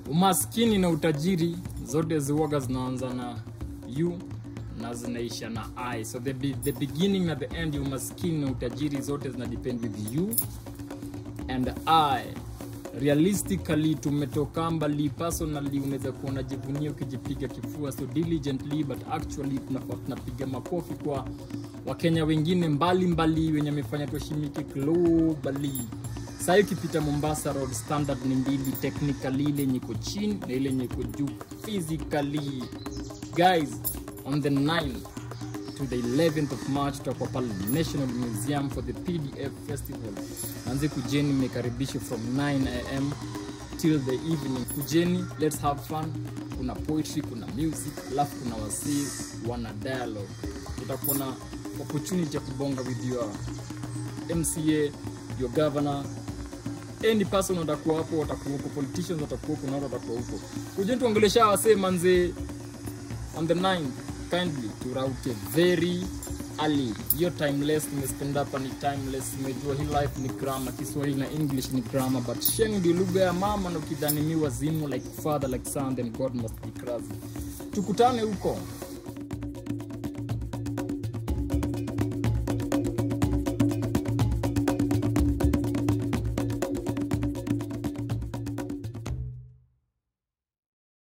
umaskini na utajiri zote ziwaga zinaanza na u na zinaisha na i so the, be, the beginning na the end ya umaskini na utajiri zote zina depend with you and i realistically tumetoka mbali personally unaweza kuwa unajivunia ukijipiga kifua so diligently but actually tunafaa tunapiga makofi kwa wakenya wengine mbalimbali mbali, wenye amefanya tuheshimike globally sahii ukipita mombasa road standard ni mbili technically ile yenye iko chini na ile yenye iko juu physically guys on the 9th to the 11th of march tutakuwa pale national museum for the pdf festival manzi kujeni imekaribishwa from 9am till the evening kujeni let's have fun kuna poetry kuna music alafu kuna wasii wana dialogue utakuwa na opportunity ya kubonga with your mca your governor any person watakuwa hapo watakuwa huko politicians watakuwa huko na watu watakuwa huko kujeni tuongelesha wasee manzee on the 9 kindly turauke very early hiyo timeless nimespend hapa ni timeless nimejua hii life ni grammar kiswahili na english ni grammar but sheng ndio lugha ya mama na ukidhani mi wazimu like father like son then god must be crazy tukutane huko